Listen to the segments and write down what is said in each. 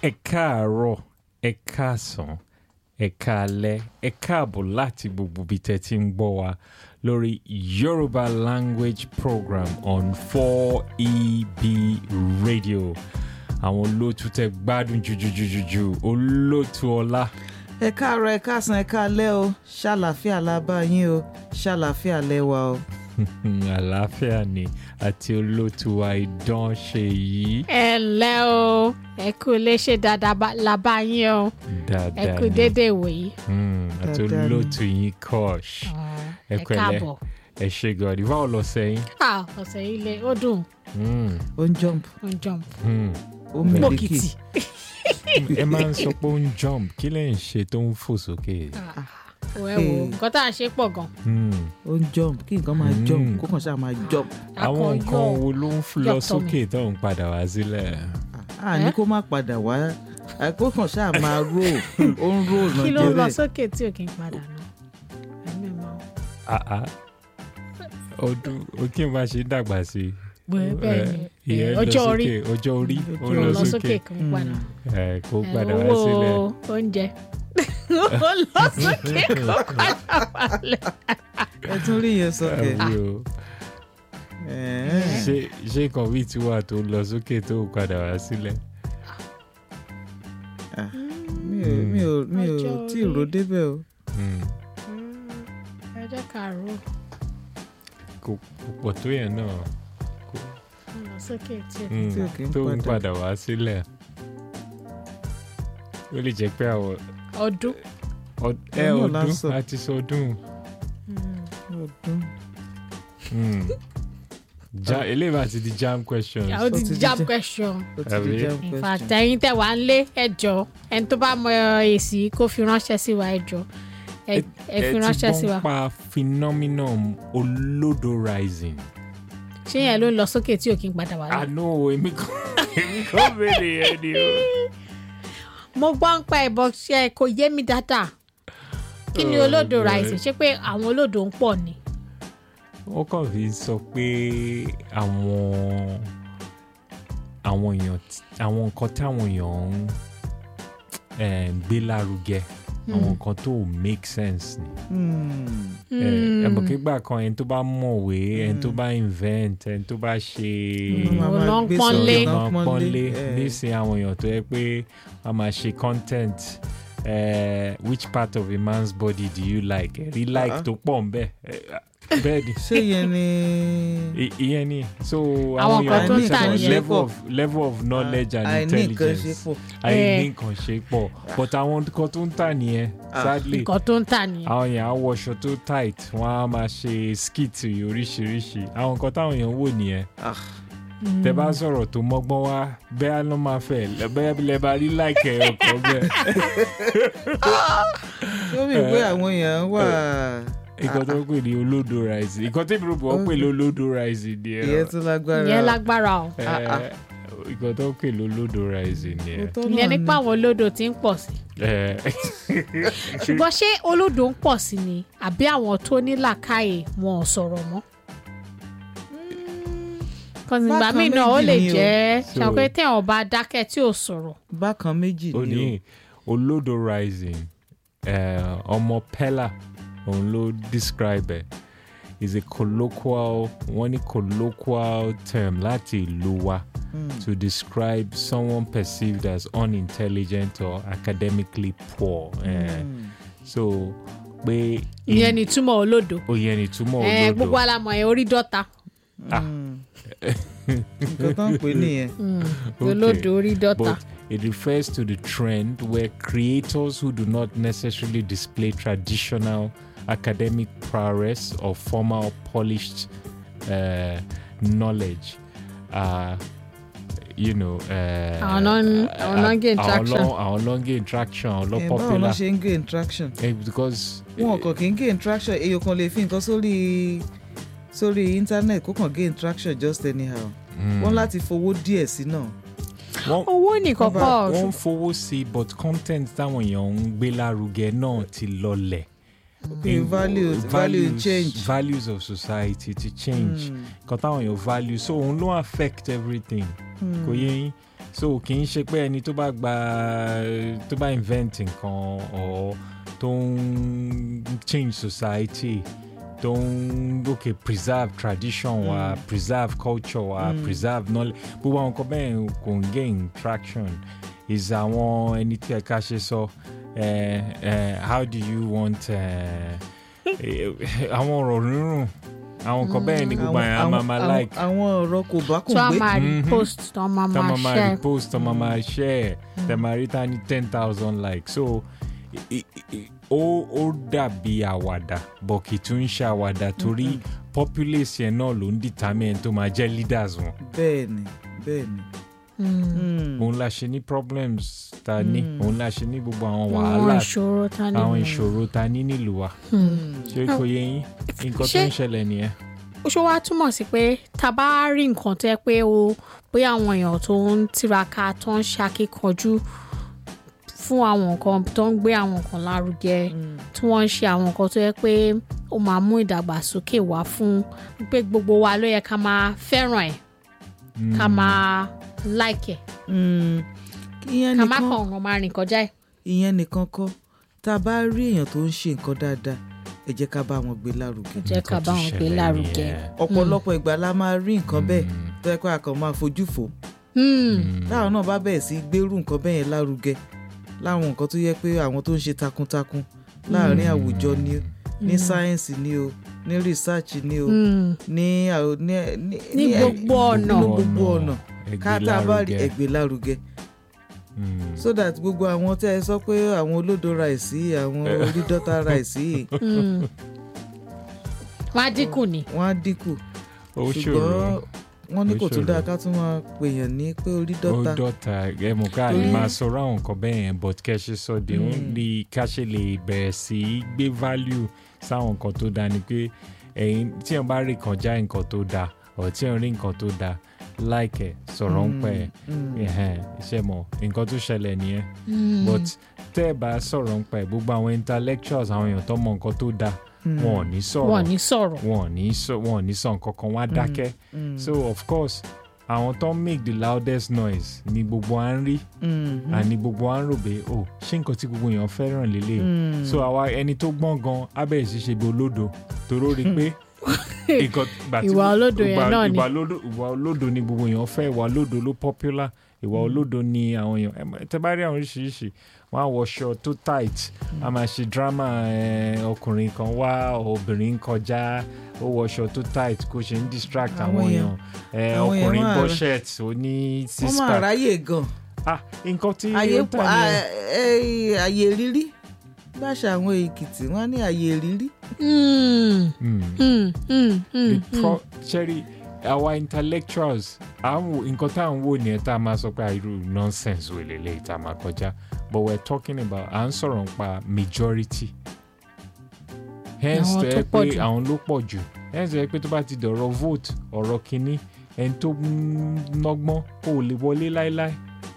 ẹ káàárọ̀ ẹ káàsán ẹ káalẹ́ ẹ káàbọ̀ láti gbogbo ibi tẹ́ ti ń gbọ́ wa lórí Yoruba language program on 4EB radio àwọn olóòtú tẹ́ gbádùn jùjùjùjù olóòtú ọlá ẹ káàárọ̀ ẹ káàsán ẹ káalẹ́ o ṣàlàáfíà la bá yín o ṣàlàáfíà lẹ́wà o. àlàáfíà ni àti olóòtú wa ìdán ṣe yìí ẹ ǹlẹ́ o ẹ kú léṣe dáadáa bá- la bá yín o ẹ dáadáa kú ni déédéé wòyí. Mm, àti Dáadáa ni. olóòtú yín kọ́ọ̀ṣ ẹ pẹ̀lẹ́. káàbọ̀. ẹ ṣe gọ̀ọ́dì báwo lọ sẹ́yìn. Ah, ọ̀sẹ̀ yìí le ó dùn Mm, ó ń jump ó ń jump. mm. ó ń mílíkì pòkìtì. ẹ máa ń sọ pé ó ń jump kí lè ń ṣe tó ń fò sókè. ò ẹ wo nǹkan tá à ń ṣe pọ̀ gan. Mm. ó ń jump kí nǹkan máa Mm. jump kó kàn ṣáà máa jump àwọn Akọ nǹkan yọ̀. wo ló ń f- lọ yọ̀ tọ́ mi. sókè tó ń padà wá sílẹ̀. à ní kó má padà wá à, kó kàn ṣáà máa roll ó ń roll kí ló ń lọ nàìjíríà sókè tí ò kí n padà nù. ẹ̀mí mọ́. Ah, ah. ọdún òkè bá ṣe ń dàgbà sí i. bẹ́ẹ̀ bẹ́ẹ̀ ni ìyẹn eh, lọ ọjọ́ orí sókè, ọjọ́ orí ó ó lọ lọ sókè sókè kí n padà. ẹ, kó Eh, padà wá sílẹ̀. owó oúnjẹ ó lọ sókè kó padà wálẹ̀. ẹ tún rí yẹn sókè Àbí o. Ẹ̀ẹ́. ṣé ṣé nǹkan bíi ti wà tó lọ sókè tó ń padà wá sílẹ̀. Ah, mi ò mi ò mi ò Ọjọ́ tí ì orí. ro débẹ̀ o Mm. ẹ jẹ́ ká rò ó kò kò pọ̀ tó yẹn náà ó lọ sókè tí ò Mm, Tí ò kí ń tó ń padà. padà wá sílẹ̀. ó lè jẹ́ pé àwọn ọdún. ọd- ẹ Òun náà la ọdún sọ. àti sọdún. ọdún Mm. Ja- eléyìí bá ti di jam questions. ó ti ti di jam jẹ́- question. ó ti Àbí? di jam in question fact ẹ̀yin tẹ́ wà ń lé ẹjọ́ ẹni tó bá mọ èsì kó fi ránṣẹ́ sí wa ẹjọ́ ẹ ẹ fi ránṣẹ́ sí wa ẹ ti gbọ́n pa phenomenon olódo rising. ṣé yẹn ló ń lọ sókè tí ò kí n padà wá lọ. àánú èmi kò èmi kò béèrè yẹn ni o. mo gbọ́ ń pa ẹ̀bọ ṣe kò yé mi dáadáa kí ni Oh, olódo God. rising ṣé pé àwọn olódo ń pọ̀ ni. wọ́n kàn fi sọ pé àwọn àwọn èèyàn tí- àwọn nǹkan táwọn èèyàn ń eh, gbé lárugẹ àwọn nǹkan tó make sense ni. Hmm. ẹ mọ̀ kí gbà kan ẹni tó bá mọ̀wé ẹni tó bá invent ẹni tó bá ṣe Wọ́n máa Òun máa ló ń gbé pọ́nlé. sọ̀rọ̀ náà máa pọ́nlé ẹ̀. nísìn àwọn èèyàn tó yẹ pé wọ́n máa ṣe content eh, which part of a man's body do you like ẹ̀rí like Ah. tó pọ̀ ń bẹ̀ bẹ́ẹ̀ ni ṣé yẹn ni I- ìyẹn ni so Àwọn nǹkan tó ń tà sọ nìyẹn. level of level of knowledge and àìní nǹkan ṣe intelligence pọ̀ àìní nǹkan ṣe pọ̀ but àwọn nǹkan tó ń tà nìyẹn Ah. sadly nǹkan tó ń tà nìyẹn. àwọn èèyàn á wọṣọ tó tight wọn á máa ṣe skit oríṣiríṣi àwọn nǹkan táwọn èèyàn wò nìyẹn Ah, tẹ bá sọ̀rọ̀ tó mọ́gbọ́n wá bẹ́ẹ̀ ló máa fẹ́ bẹ́ẹ̀ lẹ bá rí láìkẹ́ ọkọ̀ bẹ́ẹ̀ ṣé ó mi pé àwọn èèyàn wà nǹkan tó ń pè ní olódo rice nǹkan tí ìbúrò bọ̀ ń pè ní olódo rice ni ẹ ìyẹn tún lágbára ìyẹn lágbára o ẹ, Ah, ah. nǹkan tó ń pè ní olódo rice ni ẹ. Òótọ́ ìyẹn náà nípa àwọn olódo tí ń pọ̀ sí. ẹ ṣùgbọ́n ṣé olódo ń pọ̀ sí ni àbí àwọn tó ní làákàyè wọn ò sọ̀rọ̀ mọ́. kọ́sì ìgbà Bákan míì náà ó méjì lè ni o. jẹ́ So- ṣàpé téèyàn bá dákẹ́ tí ò sọ̀rọ̀. bákan méjì ó ni ní olódo rising eh, ọmọ pella òun ló describe ẹ is a colloquial wọ́n ní colloquial term láti ìlú wa to describe someone perceived as unintelligent or academically poor eh, so pé ìyẹn ni túmọ̀ olódo. ó yẹ ni túmọ̀ ẹ olódo gbogbo alamọ̀ ẹ̀ orí dọ́ta. ah, nǹkan tó ń pè é nìyẹn Okay. olódo orí dọ́ta. but it refers to the trend where creators who do not necessarily display traditional academic prowess or formal polished uh, knowledge are you know uh, Àwọn náà ń- àwọn náà ń gain traction. àwọn ló ń gain traction àwọn ló Ẹ̀, báwo ló popular ṣe ń gain traction Eh, because wọn kàn kí ń gain traction èèyàn kan lè fi nǹkan sórí sórí internet kó kàn gain traction just anyhow wọn láti fowó díẹ̀ sí náà wọ́n owó nìkan Wọ́n bá- pọ̀ wọ́n ń fowó sí but content táwọn èèyàn ń gbé lárugẹ náà ti lọlẹ̀. Okay, values value change. values of society to change Mm. nǹkan táwọn èèyàn value so òun ló affect everything kò yé yín so kì í ṣe pé ẹni tó bá gba tó bá invent nǹkan or tó ń change society tó ń okay preserve tradition wa preserve culture wa preserve knowledge gbogbo àwọn nǹkan bẹ́ẹ̀ kò ń gain traction is àwọn ẹni tí ẹ̀ka ṣe sọ eh, eh, how do you want eh, eh, àwọn ọ̀rọ̀ rírùn àwọn nǹkan bẹ́ẹ̀ ni gbogbo àyàn á máa máa àwọn- like àwọn ọ̀rọ̀ kò bá kò tó a gbé máa Mhm. repost tó a máa tá máa máa máa share repost tá máa máa share tá máa rí tá ní ten thousand likes so i- i- i- ó ó dàbí àwàdà but kì í tún ń ṣe àwàdà torí populace yẹn náà ló ń determine tó máa jẹ́ leaders wọn bẹ́ẹ̀ ni bẹ́ẹ̀ ni. Mm. Mm. òun la ṣe ní problems ta ní òun la ṣe ní gbogbo àwọn àwọn wàhálà ìṣòro tá ní àwọn ìṣòro ta ní nílùú wa ṣé kò yẹ yín nǹkan tó Ṣé- ń ṣẹlẹ̀ nìyẹn. ó ṣe wá túmọ̀ sí pé tá a bá rí nǹkan tó yẹ pé o bóyá àwọn èèyàn tó ń tiraka tó ń ṣakíkanjú fún àwọn nǹkan tó ń gbé àwọn nǹkan lárugẹ tí wọ́n ń ṣe àwọn nǹkan tó yẹ pé ó máa mú ìdàgbàsókè wá fún pé gbogbo wa ló yẹ ká máa fẹ́ràn ẹ̀ ká máa like ẹ̀ Mm. ìyẹn ká má nìkan kàn ọ̀ràn máa rìn kọjá ẹ̀. ìyẹn nìkan kọ́ tá a bá rí èèyàn tó ń ṣe nǹkan dáadáa ẹ jẹ́ ká bá wọn gbé lárugẹ. jẹ́ ká bá wọn gbé lárugẹ. ọ̀pọ̀lọpọ̀ ìgbà la máa rí nǹkan bẹ́ẹ̀ tó yẹ kó a kàn máa fojú fò Hmm. táwọn náà bá bẹ̀rẹ̀ sí gbérù nǹkan bẹ́ẹ̀ yẹn lárugẹ láwọn nǹkan tó yẹ pé àwọn tó ń ṣe takuntakun láàrin àwùjọ ni o ní sáyẹ́ǹsì ni o ní rìsáàchì ni o Hmm. ní àw- ní ní Ní gbogbo ọ̀nà. ní gbogbo ọ̀nà ká tá a bá rí ẹgbẹ́ lárugẹ so that gbogbo àwọn tẹ́ ẹ sọ pé àwọn olódo ráìsì àwọn orídọ́ta ráìsì Hmm. wọ́n á dínkù ni. wọ́n á dínkù ó ṣùgbọ́n ṣòro wọ́n ní ó kò tún ṣòro. dáa ká tún máa pèèyàn ní pé ó orídọ́ta dọ́ta ẹ mọ̀ ká lè Torí- máa sọ̀rọ̀ àwọn nǹkan bẹ́ẹ̀ yẹn but kẹ́ ṣe sọ de ó ní ká ṣe lè bẹ̀rẹ̀ sí í gbé value sáwọn nǹkan tó dáa ni pé ẹ̀yin tí wọ́n bá rí kọjá nǹkan tó dáa ọ̀ tí wọ́n rí nǹkan tó dáa like ẹ̀ sọ̀rọ̀ ń pẹ́ ẹ̀ ẹ̀hẹ́n, iṣẹ́ mọ̀ nǹkan tó ṣẹlẹ̀ nìyẹn but tẹ́ ẹ̀ bá sọ̀rọ̀ ń pẹ́ gbogbo àwọn intellectuals àwọn èèyàn tó mọ nǹkan tó dáa wọn ò ní sọ̀rọ̀ wọ́n ní sọ̀rọ̀. wọn ò ní sọ wọn ò ní sọ nǹkan kan wọn á dákẹ́ so of course àwọn tó ń make the loudest noise ni gbogbo à ń rí àní gbogbo à ń rò pé oh ṣé nǹkan tí gbogbo èèyàn fẹ́ràn lélẹ̀ so àwa ẹni tó gbọ́n gan abẹ́rẹ́ sí ṣe bí olódo toró rí i pé nǹkan ìgbà tí- Ìwà olódo yẹn ìgbà- náà ni. ìwà olódo- ìwà olódo ni gbogbo èèyàn fẹ́ ìwà olódo ló popular ìwà olódo ni àwọn èèyàn ẹ mọ̀- tẹ bá rí àwọn oríṣiríṣi wọn á wọṣọ tó tight a máa ṣe drama eh, ọkùnrin kan wá obìnrin ń kọjá ó wọṣọ tó tight kó ṣe ń distract Àwọn àwọn èèyàn- èèyàn Eh, àwọn èèyàn ọkùnrin máa bọ́ ra- shirt ó ní six wọ́n máa pack ráyè gan ah nǹkan tí àyè ó tà pọ̀ ní à- ẹ- àyè rírí báṣà àwọn èkìtì wọ́n ní àyè rírí Hmm. Hmm. Hmm. Hmm. Hmm. the pro cherry our intellectuals à ń wo nǹkan tá à ń wò nìyẹn tá a máa sọ pé irú nonsense wo lélẹ́yìí tá a máa kọjá but we're talking about à ń sọ̀rọ̀ nípa majority hence Àwọn tó tó yẹ pọ̀ pé jù. àwọn ló pọ̀ jù hence tó yẹ pé tó bá ti dọ̀rọ̀ vote ọ̀rọ̀ kínní ẹni tó ń nọ́gbọ́n kò lè wọlé láéláé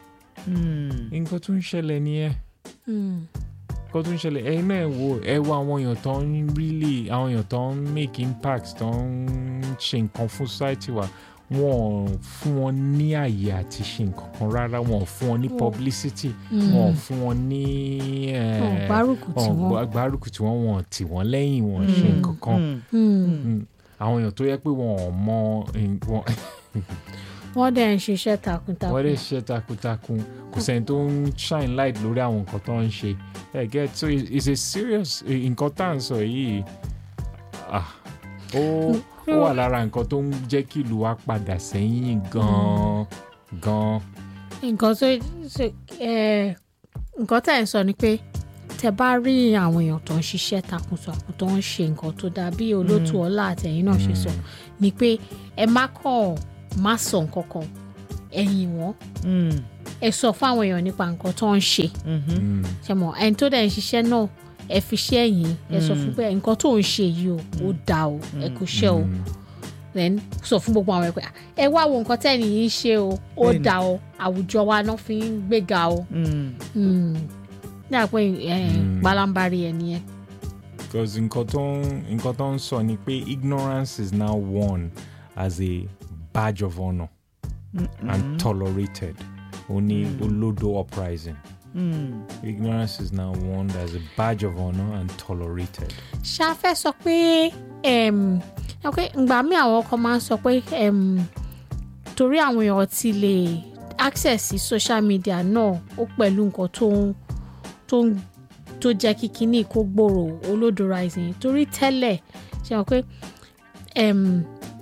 nǹkan tó ń ṣẹlẹ̀ nìyẹn Hmm. nǹkan tó ń ṣẹlẹ̀ ẹ̀yin náà ẹ wo ẹ wo àwọn èèyàn tó ń really àwọn èèyàn tó ń make impact tó ń ṣe nǹkan fún society wa wọn ò fún wọn ní àyè àti ṣe nǹkan kan rárá wọn ò fún wọn ní Wọn- publicity Hmm. wọn ò fún wọn ní eh, Wọn ò gbárùkù tì wọn ò wọ́n. gbá- gbárùkù tí wọ́n wọn ò tì wọ́n lẹ́yìn wọn ò ṣe nǹkan kan Hmm. Mm. àwọn èèyàn tó yẹ pé wọn ò mọ eh, wọn wọ́n dẹ̀ ń ṣiṣẹ́ takuntakun. wọ́n lè ṣe takuntakun kò sẹ́ni tó ń shine light lórí àwọn nǹkan tó ń ṣe ẹ get so it- it's a serious eh, nǹkan tá à ń sọ yìí ah, ó ó wà lára nǹkan tó ń jẹ́ kí ìlú wa padà sẹ́yìn gan-an gan-an nǹkan tó ṣe ẹ nǹkan tá ẹ̀ ń sọ ni pé tẹ bá rí àwọn èèyàn tó ń ṣiṣẹ́ takuntakun tó ń ṣe nǹkan tó dáa bí olótú ọlá àtẹ̀yìn náà ṣe sọ ni pé ẹ má kàn má sọ nǹkan kan ẹ̀yìn wọn ẹ sọ fún àwọn èèyàn nípa nǹkan tó ń ṣe Mm. ṣe mọ ẹni tó dẹ̀ ń ṣiṣẹ́ náà ẹ fi ṣẹ́ yín ẹ sọ fún pé nǹkan tó ń ṣe yìí o ó dáa o ẹ kò ṣe o Mm. then sọ fún gbogbo àwọn ẹgbẹ́ ẹ wá wo nǹkan tẹ́ni yìí ń ṣe o ó Bẹ́ẹ̀ni. dáa o àwùjọ wa náà fi ń gbéga o Hmm. ní àpò Mm. palambari ẹ nìyẹn. because nǹkan tó ń nǹkan tó ń sọ ni pé ignorance is now worn as a badge of honour and tolerated Only Olodo uprising. Mm. Ignorance is now worn as a badge of honor and tolerated. ṣá fẹ́ sọ pé em, ẹ pé ìgbà míì àwọn kan máa ń sọ pé em, torí àwọn èèyàn ti lè access sí social media náà ó pẹ̀lú nǹkan tó ń tó ń tó jẹ́ kí kinní kó gbòòrò olódo rising torí tẹ́lẹ̀ ṣe hàn pé em,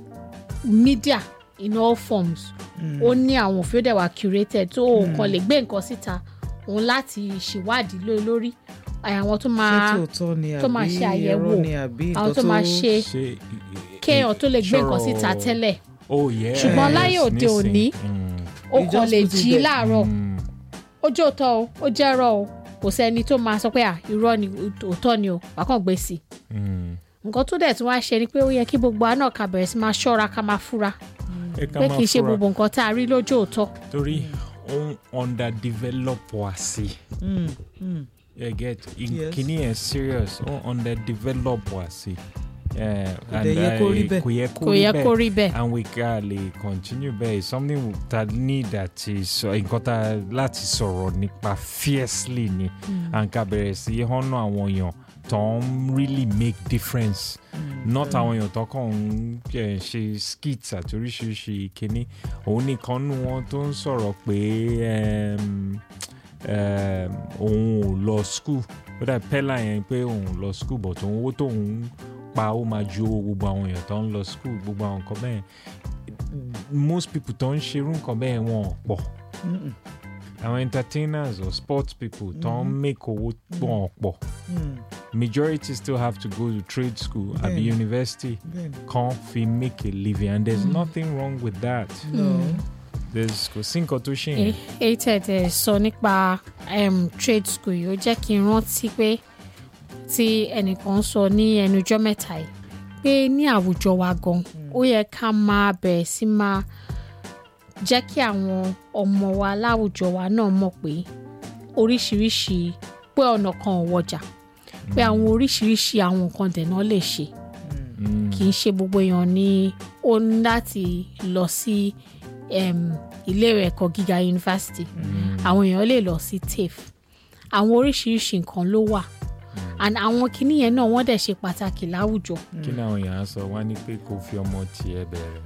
media in all forms ó ní àwọn òfin ó dẹ̀ wà curated tó o kàn lè gbé nǹkan síta òun láti ṣèwádìí lé lórí àwọn tó ṣé máa tòótọ́ ni tó máa àbí ṣe àyẹ̀wò, irọ́ ni àbí àwọn nǹkan tó máa ṣe Ṣé- kéèyàn tó lè gbé nǹkan Sọ̀rọ̀- síta tẹ́lẹ̀ Oh yes. Ṣùgbọ́n láyé òde nísìn. òní, Mm, ó You kàn just lè put it jí there. láàárọ̀ mm, ó jẹ́ òótọ́ o ó jẹ́ ẹ̀rọ o kò sẹ́ni tó máa sọ pé à irọ́ ni òótọ́ ni o wà kàn gbé sí i mm. nǹkan tó dẹ̀ tún wá ṣe ni pé ó yẹ kí gbogbo àná ká bẹ̀rẹ̀ sí máa ṣọ́ra ká máa fura Ẹ ká pé máa kì í ṣe fura. gbogbo nǹkan tá a rí lójú òótọ́ torí ó ń underdevelop wá sí Mm, mm. you get Yes. kìíní ẹ̀ serious ó ń underdevelop wá sí Eh, Kò and, dẹ̀ yẹ kó rí eh, bẹ́ẹ̀. kò yẹ kò yẹ kó rí bẹ́ẹ̀ and we can lè continue bẹ́ẹ̀ It's something that need àti sọ nǹkan tá láti sọ̀rọ̀ nípa fiercely ni and ká bẹ̀rẹ̀ sí họ́nà àwọn èèyàn tó ń really make difference not àwọn èèyàn tó kàn ń eh, ṣe skits àti oríṣiríṣi kínní òun nìkan nù wọn tó ń sọ̀rọ̀ pé em, em, òun ò lọ school ó dà pẹ́lá yẹn pé òun ò lọ school but òun owó tóun pa ó máa ju owó gbogbo àwọn èèyàn tó ń lọ school gbogbo àwọn nǹkan bẹ́ẹ̀ most people tó ń ṣerú nǹkan bẹ́ẹ̀ wọn ò pọ̀ Mm, àwọn entertainers or sports people tó ń make owó wọn ò pọ̀ mm. majority still have to go to trade school àbí Bẹ́ẹ̀ni. university Bẹ́ẹ̀ni. kan fi make a living and there's nothing wrong with that No. there's kò sí nǹkan tó ṣe Eh, yẹn èyí tẹ̀tẹ̀ sọ nípa em, trade school yìí ó jẹ́ kí n rántí pé tí ẹnìkan sọ ní ẹnujọ́ mẹ́ta yìí pé ní àwùjọ wa gan ó yẹ ká máa bẹ̀rẹ̀ sí máa jẹ́ kí àwọn ọmọ wa láwùjọ wa náà mọ̀ pé oríṣiríṣi pé ọ̀nà kan ò wọjà pé àwọn oríṣiríṣi àwọn nǹkan dẹ̀nà lè ṣe Mm, kì í ṣe gbogbo èèyàn ni ó ní láti lọ sí em, ilé ẹ̀kọ́ gíga yunifásitì àwọn èèyàn lè lọ sí TAFE àwọn oríṣiríṣi nǹkan ló wà and àwọn kinní yẹn náà wọ́n dẹ̀ ṣe pàtàkì láwùjọ kí ni àwọn èèyàn á sọ wá ní pé kò fi ọmọ tiẹ̀ bẹ̀rẹ̀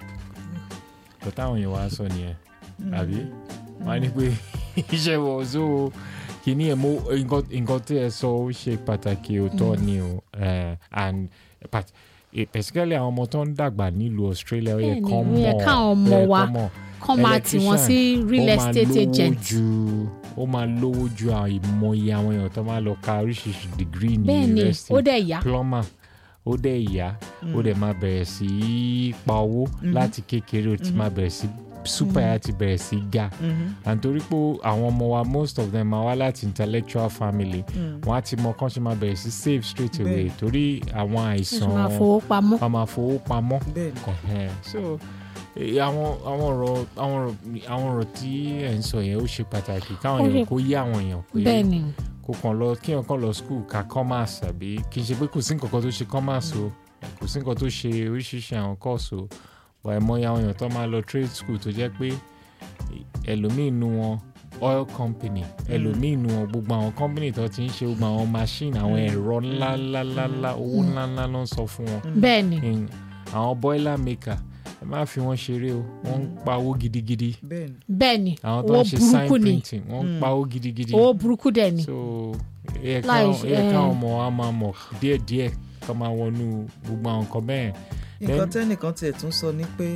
kò táwọn èèyàn wá sọ nìyẹn àbí wọ́n á ní pé iṣẹ́ wọ̀ so kìíní ẹ̀ mo nǹkan nǹkan tí ẹ sọ ó ṣe pàtàkì òótọ́ ni o eh, and but eh, particularly àwọn ọmọ tó ń dàgbà nílùú Australia ó yẹ Bẹ́ẹ̀ni, kán ó mọ̀ yẹ káwọn ọmọ ó yẹ wa kán mọ̀. kọ́ máa tì wọ́n sí real ó máa estate lówó agent ju ó máa lówó ju àìmọye àwọn èèyàn tó máa lọ ka oríṣiríṣi degree ní bẹ́ẹ̀ ni university ó dẹ̀ yá plumber ó dẹ̀ yá ó dẹ̀ máa bẹ̀rẹ̀ sí í pa owó láti kékeré ó ti máa bẹ̀rẹ̀ sí super yà ti bẹ̀rẹ̀ sí ga and torí pé àwọn ọmọ wa most of them máa wá láti intellectual family wọ́n á ti mọ kán ṣe máa bẹ̀rẹ̀ sí save straight away torí àwọn ó sì àìsàn máa fowó pamọ́ wọ́n máa fowó pamọ́ Bẹ́ẹ̀ni. Ẹ̀hẹ́n. so eh, àwọn àwọn ọ̀rọ̀ àwọn ọ̀rọ̀ àwọn ọ̀rọ̀ tí ẹ̀ ń sọ yẹn ó ṣe pàtàkì káwọn Ó èèyàn ṣe- kó yé àwọn èèyàn pé bẹ́ẹ̀ ni kò kàn lọ kí èèyàn kàn lọ school ka commerce àbí kì í ṣe pé kò sí nǹkan kan tó ṣe commerce o kò sí nǹkan tó ṣe oríṣiríṣi àwọn course o wà ẹ̀mọ́ya àwọn èèyàn tó máa lọ trade school tó jẹ́ pé ẹlòmíì nu wọn oil company ẹlòmíì nu wọn gbogbo àwọn company tó ti ń ṣe gbogbo àwọn machine àwọn ẹ̀rọ ńláńláńlá owó ńláńlá ló ń sọ fún wọn bẹ́ẹ̀ ni in àwọn boiler maker ẹ má fi wọn ṣeré o wọ́n ń pa owó gidigidi Bẹ́ẹ̀ni. bẹ́ẹ̀ ni àwọn tó owó ń ṣe sign burúkú ni printing wọ́n ń pa owó gidigidi owó burúkú dẹ̀ ni so ẹ Láì- káwọn ẹ eh. káwọn ọmọ wa máa mọ̀ díẹ̀díẹ̀ ká máa wọnú gbogbo àwọn nǹkan bẹ́ẹ̀ nǹkan Then- tẹ́nìkan tiẹ̀ tún sọ ni pé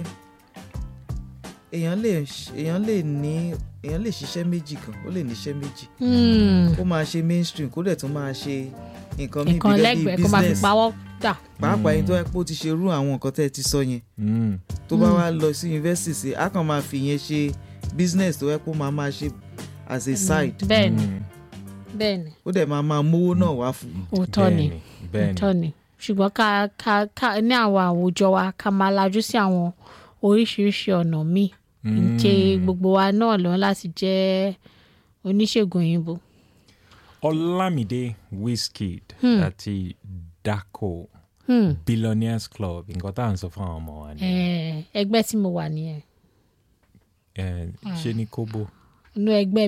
èèyàn lè èèyàn lè ní èèyàn lè ṣiṣẹ́ méjì kan ó lè níṣẹ́ méjì Hmm, kó máa ṣe mainstream kó dẹ̀ tún máa ṣe nǹkan míì nǹkan bí lẹ́gbẹ̀ẹ́ kó máa fi business pawọ́ dà pàápàá yín tó yẹ pé ó ti ṣe irú àwọn nǹkan tẹ́ ẹ ti sọ yẹn Mm. tó bá wá lọ sí yunifásitì sí a kàn máa fi yẹn ṣe business tó yẹ pé ó máa máa ṣe as a side bẹ́ẹ̀ ni Mm. bẹ́ẹ̀ ni ó dẹ̀ máa máa mówó náà wá fún òótọ́ ni bẹ́ẹ̀ni bẹ́ẹ̀ni òótọ́ ni ṣùgbọ́n ká ká ká ní àwọn àwùjọ wa ká máa lajú sí àwọn oríṣiríṣi ọ̀nà míì ǹjẹ́ gbogbo wa náà lọ láti jẹ́ oníṣègùn òyìnbó Ọlámídé Wizkid àti Dako Hmm, Billionaires Club nǹkan tá à ń sọ fún àwọn ọmọ wa ni eh, ẹgbẹ́ tí mo wà nìyẹn Eh, ṣé ní kóbó inú ẹgbẹ́